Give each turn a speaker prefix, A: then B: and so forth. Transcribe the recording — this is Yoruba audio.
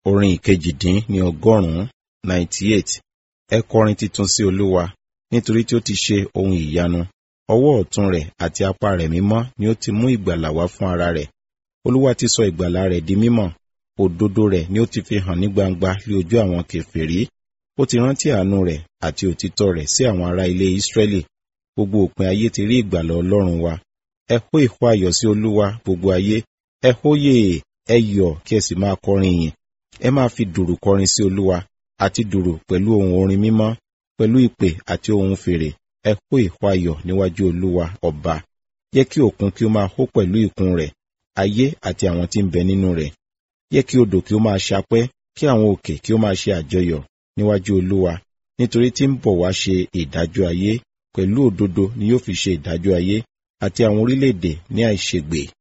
A: orin ìkejìdín ní ọgọ́rùn-ún ninety eight ẹ kọrin titun sí olúwa nítorí tí ó ti ṣe ohun ìyanu ọwọ́ ọ̀tún rẹ̀ àti apá rẹ̀ mímọ́ ni ó ti mú ìgbàlà wá fún ara rẹ̀ olúwa ti sọ ìgbàlà rẹ̀ di mímọ̀ òdodo rẹ̀ ni ó ti fi hàn ní gbangba lé ojú àwọn kèfèrí ó ti rántí àánú rẹ̀ àti òtítọ́ rẹ̀ sí àwọn ará ilé Ísírẹ́lì gbogbo òpin ayé ti rí ìgbàlà Ọlọ́run wa ẹ hó ìhó ayọ̀ sí olúwa gbogbo ayé ẹ hóyè ẹ yọ̀ kí ẹ sì máa kọrin ìyìn ẹ máa fi dùrù kọrin sí olúwa àti dùrù pẹ̀lú ohun orin mímọ́ pẹ̀lú ìpè àti ohun fèrè ẹ hó ìhó ayọ̀ níwájú olúwa ọba jẹ́ kí òkun kí ó máa hó pẹ̀lú ìkún rẹ̀ ayé àti àwọn tí ń bẹ nínú rẹ̀ jẹ́ kí odò kí ó máa ṣapẹ́ kí àwọn òkè kí ó máa ṣe àjọyọ̀ níwájú olúwa nítorí tí ń bọ̀ wá ṣe ìdájọ́ ayé pẹ̀lú òdodo ni yóò fi ṣe ìdájọ́ ayé àti àwọn orílẹ̀-èdè ní àìṣègbè